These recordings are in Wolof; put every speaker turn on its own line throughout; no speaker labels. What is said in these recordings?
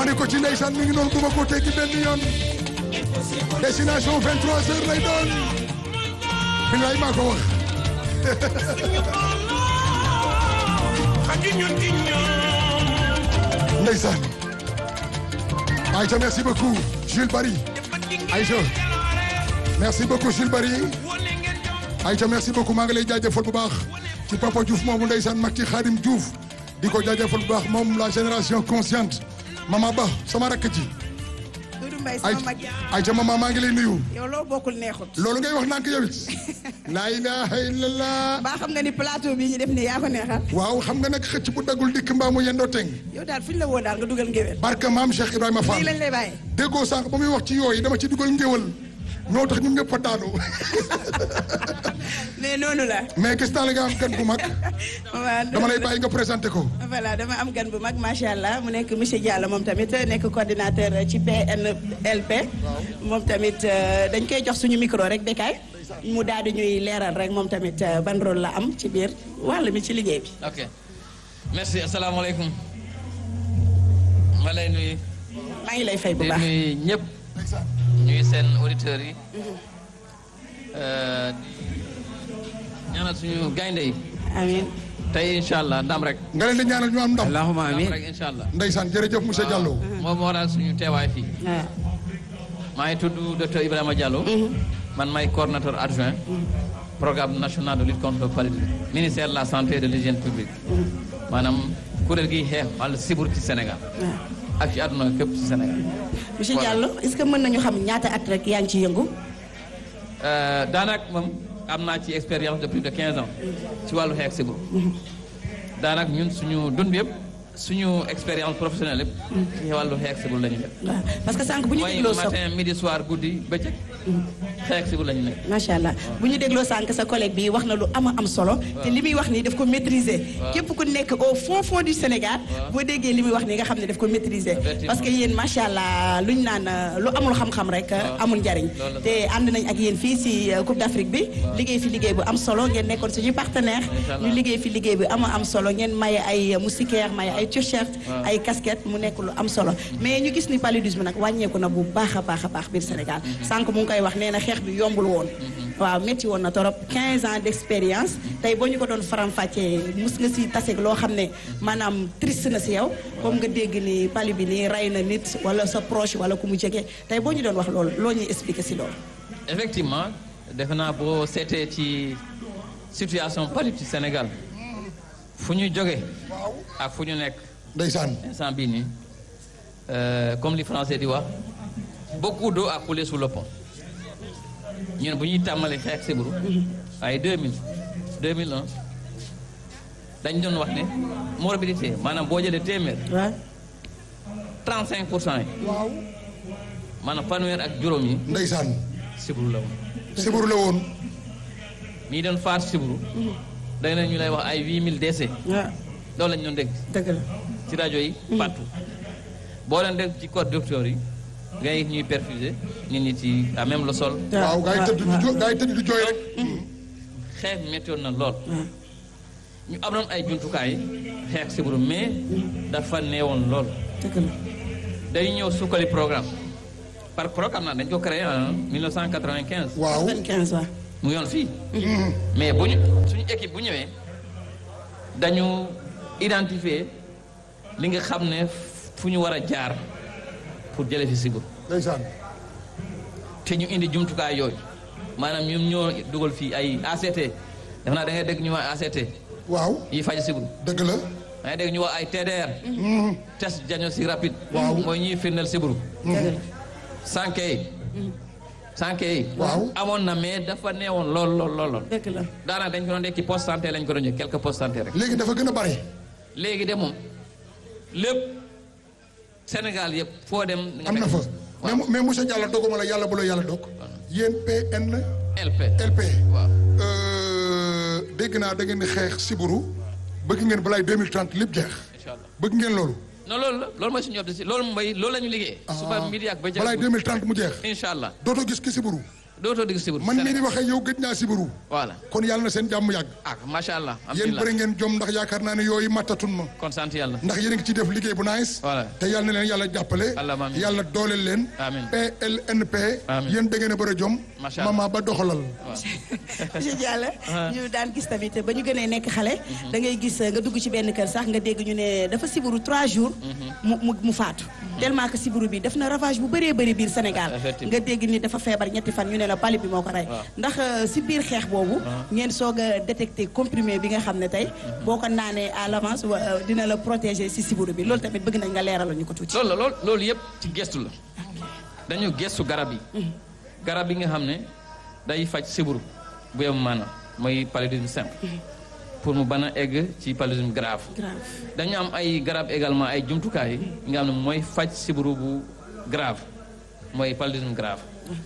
ni ko ci ndeysaan mi ngi noonu bu ma ko teggi benn yoon destination 23 heures lay doon bilaay maa ko wax ndeysaan Aïcha merci beaucoup Jules Barry Aïcha merci beaucoup Jules Barry Aïcha merci beaucoup maa ngi lay jaajëfal bu baax ci Papa Diouf moomu ndeysaan mag ci Khadim Diouf di ko jaajëfal bu baax moom la génération consciente Mama Ba sama rakk ji
Doudou Mbaye sama mag
Aïcha mama maa ngi lay nuyu
yow loo bokkul neexut
loolu ngay wax nànk yow it laa ilaha illallah
baa xam nga ni plateau bii ñu def nii yaa ko neexal
waaw xam nga nag xëcc bu daggul dikk mbaa mu yendoo teng
yow daal fu ñu la woo daal nga dugal ngéwél
barka maam Cheikh Ibrahima Fall
lii lañ lay bàyyi
déggoo sànq ba muy wax ci yooyu dama ci dugal ngéwal ñoo tax ñun ñëpp fa daanu
mais noonu la
mais gis naa la nga am gan bu mag
waaw
dama lay bàyyi nga présenté ko
voilà dama am gan bu mag macha allah mu nekk monsieur Diallo moom tamit nekk coordinateur ci PNLP moom tamit dañ koy jox suñu micro rek Bécaye mu daal di ñuy leeral rek moom tamit ban rôle la am ci biir wàll mi ci liggéey bi.
ok merci asalaamaaleykum ma lay nuyu.
maa ngi lay fay bu
di
baax
nuyu ñëpp ñuy seen auditeurs yi di ñaanal suñu gaynde yi
amiin
tey incha allah ndam rek.
nga leen di ñaanal ñu am ndam
allahumma
ndam
amin
rek incha allah.
ndeysaan jërëjëf monsieur Diallo
moom moo waral suñu teewaay fii.
waaw.
maa ngi tudd docteur Ibrahima Diallo. man may coordonnateur adjoint. programme national de lutte contre le paludisme. ministère de la santé et de l'hygiène publique. maanaam kuréel gi xeex wàllu sibur ci Sénégal. ak ci àdduna képp ci Sénégal.
monsieur
Voilà.
Diallo est-ce que mën nañu xam ñaata at rek yaa ngi ci yëngu.
daanaka moom am naa ci expérience de plus de 15 ans ci wàllu xeex sibur. daanaka ñun suñu dund yëpp suñu expérience professionnelle yëpp. ci wàllu xeex sibur la ñu def.
waaw parce que sànq bu ñu
mooy
dégloo sa
matin midi soir guddi bëccëg. xeex sibur la ñu nekk.
macha allah bu ñu dégloo sànq sa collègue bi wax na lu ama am solo te li muy wax nii daf ko maîtriser képp ku nekk au fond fond du Sénégal boo déggee li muy wax nii nga xam ne daf ko maîtriser
Effectivement.
parce que yéen macha allah luñ naan euh, lu amul xam-xam rek euh, amul njariñ
loolu la.
te ànd nañ ak yéen fii si euh, Coupe d'Afrique bi liggéey fi liggéey bu am solo ngeen nekkoon suñu partenaire
Incha allah.
ñu liggéey fi liggéey bu ama am solo ngeen maye ay moustiquaire maye ay t-shirt
Waaw.
ay casquette mu nekk lu am solo mais ñu gis ni paludisme nag wàññeeku na bu baax a baax a baax biir Sénégal sànq mu ngi koy wax nee na xeex bi yombul woon waaw métti woon na torop 15 ans d'expérience tey boo ñu ko doon faram-fàccee mus nga si taseeg loo xam ne maanaam triste na si yow comme nga dégg ni pali bi nii rey na nit wala sa proche wala ku mu jege tey boo ñu doon wax loolu loo ñuy expliquer si loolu
effectivement defe naa boo seetee ci situation palu ci Sénégal fu ñu jóge ak fu ñu nekk
ndeysaan
instant bii nii euh, comme li français di wax beaucoup d'eau a coulé sous le pont ñun bu ñuy tàmmali xeex siburu ay 2000 2001 dañ doon wax ne morbidité maanaam boo jëlee téeméer
waaw
35 pour cent yi maanaam fanweer ak juróom yi
ndeysaan
siburu la woon
sibur la woon
ñi doon faat siburu da na ñu lay wax ay 8000 décès
waaw
loolu lañ doon dégg
dëgg la
ci rajo yi partout boo leen dégg ci code docteur yi ngay ñuy perfuser nit ñi ci à même le sol
waaw gaa yi tëdd du jo gaa yi tëdd du jooy rek
xeex méttoon na lool ñu am noon ay jumtukaay xeex siburu mais dafa neewoon lool
dëgg la
dañu ñëw sukkali programme par programme naa dañ ko créé en 1995
waaw
95 waaw
mu yoon fii mais bu ñu suñu équipe bu ñëwee dañu identifier li nga xam ne fu ñu war a jaar pour jële fi siburu
ndeysaan
te ñu indi jumtukaay yooyu maanaam ñoom ñoo dugal fii ay ACT def naa da ngay dégg ñu wax ACT
waaw
yi faj siburu
dëgg la
da ngay dégg ñu wax ay TDR test diagnostic rapide
Waaw.
mooy ñuy firndeel siburu
dëgg la
sànke yi sànke yi
Waaw.
amoon na mais dafa neewoon lool lool lool lool
dëgg la
daanaka dañ ko doon def ci poste santé lañ ko doon jël quelques postes santé rek
léegi dafa gën a bare
léegi de moom lépp Sénégal yëpp foo dem nga
am na
fekk
fa mais mu- mais monsieur Diallo doguma la yàlla bu la yàlla dog yéen PN
LP
LP
waaw
euh, dégg naa da ngeen di xeex siburu bëgg ngeen balaay 2030 lépp jeex
incha allah
bëgg ngeen loolu
non loolu la loolu mooy suñu objectif loolu mooy loolu la ñu liggéey suba midi ak bëccëg
balaay 2030 mu jeex
incha allah
dootoo gis ki siburu
dootoo dégg sibiru
man mii di waxee yow gëj naa sibiru
voilà
kon yàlla na seen jàmm yàgg
ah macha allah
yéen
alhamdulilah
bëri ngeen jom ndax yaakaar naa ne yooyu mattatun ma
kon sant yàlla
ndax yéen a ngi ci def liggéey bu nice
Voilà.
te yàlla na leen yàlla jàppale
Allahumma amiin.
yàlla dooleel leen
Amiin.
PLNP
Amiin.
yéen da ngeen a bëri jom
Macha Allah.
mama ba doxalal
monsieur Diallo ñu daan gis tamit ba ñu gënee nekk xale da ngay gis nga dugg ci benn kër sax nga dégg ñu ne dafa sibiru trois jours mu mu mu faatu tellement que sibiru bi def na ravage bu bëree bëri biir Sénégal
Effectivement.
nga dégg ni dafa feebar ñetti fan ñu ne la pali bi moo ko rey
Waaw.
ndax euh, si biir xeex boobu ngeen soog a détecté comprimé bi nga xam ne tey boo ko naanee à l'avance wa- euh, dina la protéger si sibiru bi loolu tamit bëgg nañ nga leeral ñu ko tuuti
loolu la loolu loolu yëpp ci gestu la dañu gestu garab yi garab yi nga xam ne day faj siburu bu yem maanaam mooy paludisme simple pour mu ban a egg ci paludisme grave
grave
dañu am ay garab également ay jumtukaay yi nga xam ne mooy faj siburu bu grave mooy paludisme grave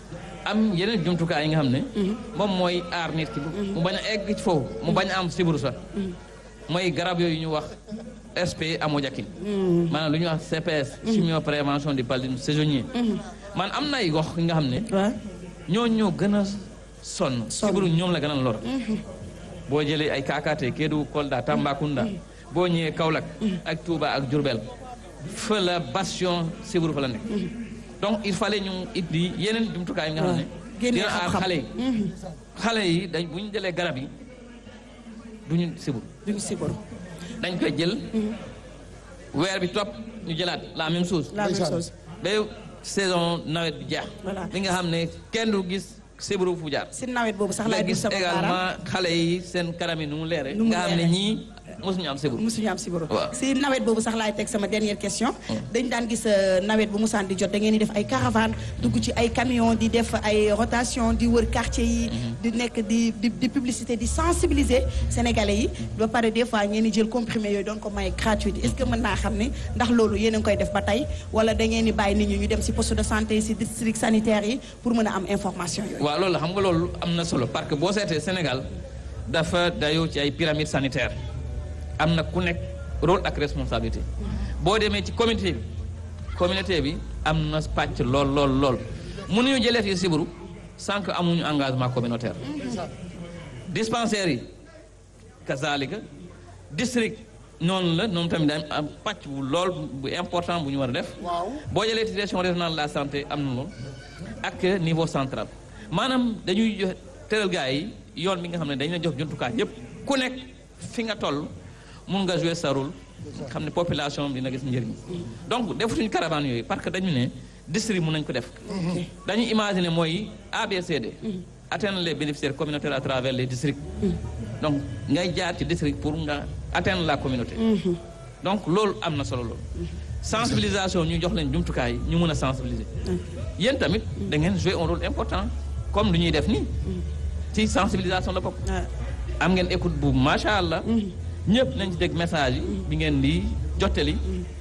am yeneen jumtukaay yi nga xam ne moom mooy aar nit ki mu bañ a egg ci foofu mu bañ a am siburu sax mooy garab yooyu ñu wax SP amodiaquine maanaam lu ñuy wax CPS chimio prévention du paludisme saisonnier man am na ay gox yi nga xam ne
waaw
ñoo ñoo gën a sonn
Sonn.
sibiru ñoom la gën a lor boo jëlee ay Kaakaate Kédougou Kolda Tambacounda boo ñëwee Kaolack ak Touba ak Diourbel fa la bastion sibiru fa la nekk donc il fallait ñu indi yeneen jumtukaay yi nga xam ne
génne
dina aar
xam-xam.
xale yi xale yi dañ bu ñu jëlee garab yi duñu sibiru
duñu sibiru
dañ koy jël weer bi topp ñu jëlaat la même chose
la même
Ndeysaan.
chose
ba saison nawet bi jeex
Voilà.
li nga xam ne kenn du gis sibiru fu jaar
si nawet boobu sax
nga
laay
gis
sama baaraam
également xale yi seen kanam yi nu mu leere
Nu mu
nga xam ne
leere.
ñii mosuñu am sibiru
musuñu am sibiru
Waaw.
si nawet boobu sax laay teg sama dernière question dañ daan gis euh, nawet bu musaan di jot da ngeen di def ay caravane dugg ci ay camion di def ay rotation di wër quartier yi di nekk di di di publicité di sensibiliser sénégalais yi ba pare des fois ngeen di jël comprimé yooyu doon ko may gratuit est-ce que mën naa xam ne ndax loolu yéen a ngi koy def ba tey wala da ngeen di bàyyi nit ñi ñu dem si poste de santé yi si district sanitaire yi pour mën a am information yooyu
waaw loolu la xam nga loolu am na solo parce que boo seetee Sénégal dafa dayoo ci ay pyramide sanitaire am na ku nekk rôle ak responsabilité boo demee ci communauté bi communauté bi am na pàcc lool lool lool mënuñu jëlee fii sibiru sans que amuñu engagement communautaire dispensaires yi kazalika district noonu la noonu tamit dañ am pàcc bu lool bu important bu ñu war a def
waaw
boo jëlee direction régionale de la santé am na lool ak niveau central maanaam dañuy jox tëral gars yi yoon bi nga xam ne dañu la jox jumtukaay yépp ku nekk fi nga toll mun nga jouer sa rôle xam ne population bi dina gis njëriñ donc defutuñu caravane yooyu parce que dañu ne district mun nañ ko def dañu imaginer mooy ABCD atteindre les bénéficiaires communautaires à travers les districts donc ngay jaar ci district pour nga atteindre la communauté donc loolu am na solo loolu sensibilisation ñu jox leen jumtukaay yi ñu mën a sensibiliser yéen tamit da ngeen jouer un rôle important comme lu ñuy def nii ci sensibilisation la bokk
Ah.
am ngeen écoute bu macha allah ñëpp nañ ci dégg message yi bi ngeen di jottali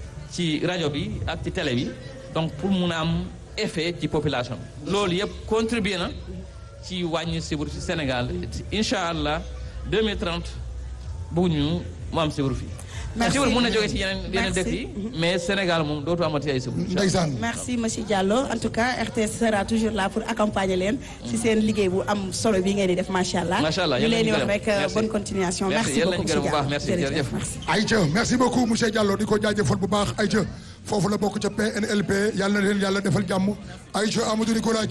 ci rajo bi ak ci télé bi donc pour mun a am effet ci population bi loolu yëpp contribuer na ci wàññi sibiru ci Sénégal incha allah 2030 bëgguñu mu am sibiru fii
Merci.
sibiru mun na jógee ci yeneen yeneen
Merci.
dëkk yi mais Sénégal moom dootu amati ay sibiru
ndeysaan
merci monsieur Diallo en tout cas RTS sera toujours là pour accompagner leen ci seen liggéey bu am solo bi ngeen di def macha allah.
Macha allah,
ñu
yàlla
leen di
ñu
wax
gërëm.
rek euh,
Merci.
bonne continuation.
Merci,
merci
yàlla
beaucoup
ñu gërëm bu baax.
monsieur
Merci,
Diallo
jërëjëf.
merci.
Aïcha merci beaucoup monsieur Diallo di ko jaajëfal bu baax Aïcha foofu la bokk ca PNLP yàlla na leen yàlla defal jàmm Aïcha Amadou Nicolas